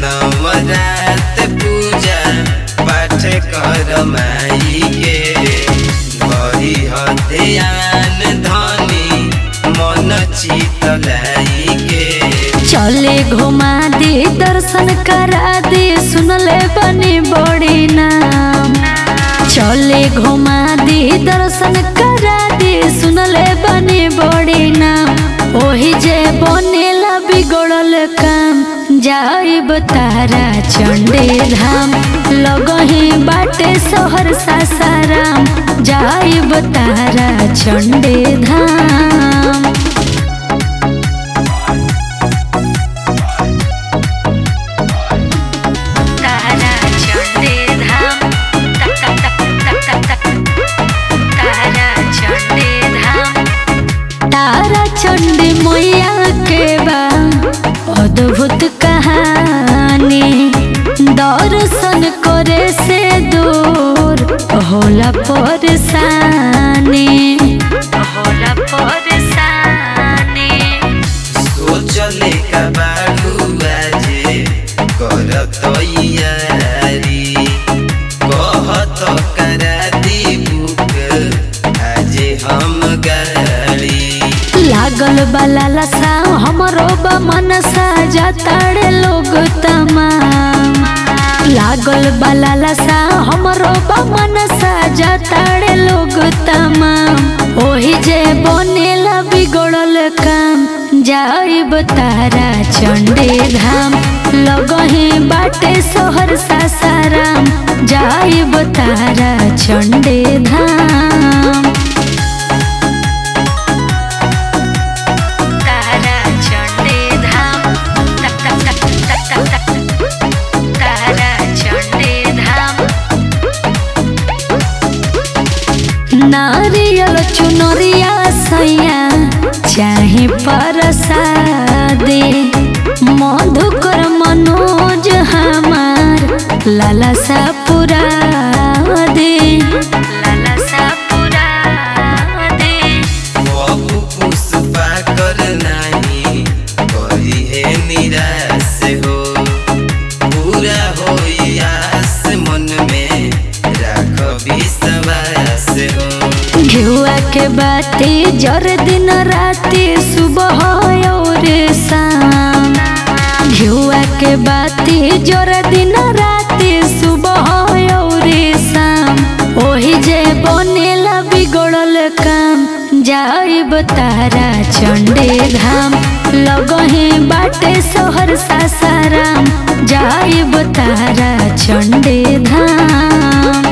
नवरात पूजा पाठ कर माई के बही ध्यान धनी मन चित लाई के चले घुमा दे दर्शन करा दे सुनले बनी बड़ी नाम चले घुमा दे दर्शन करा दे सुनले बनी बड़ी नाम ओही जे बनेला बिगड़ल काम जाइब तारा चंडे धाम लगही बाटे शहर सासाराम जाइब तारा चंडे धाम तारा चंडे धाम तक तक तक तक तक तक तारा चंडे धाम तारा चंडी मैया के बा अद्भुत कहानी दर्शन करे से दूर होला परेशानी होला परेशानी सोचले का बारू आजे कर तैयारी कहत करा दी बुक आजे हम गाड़ी लागल बाला लसा हमरो बा मनसा जाताड़े लोग तमाम लागल बाला लसा हमरो बा मनसा जाताड़े लोग तमाम ओही जे बनेला बिगड़ल काम जाइब तारा चंडे धाम लगही बाटे शहर सासाराम जाइब तारा चंडे धाम तारा चंडे धाम तक तक तक तक तक तक तारा चंडे धाम नारियल चुनरिया सैया चाहे परसादे मधुकर मनोज हमार लाला सा पुरा दे लाला सा पुरा दे बाबू पुष्पा कर नाही करी है निराश हो पूरा हो आस मन में राख विश्वास हो घिउआ के बाती जर दिन राती सुबह और शाम घिउआ के बाती जर दिन राती सुबह और शाम ओही जे बनेला बिगड़ल काम जाइब तारा चंडे धाम लगही बाटे शहर सासाराम जाइब तारा चंडे धाम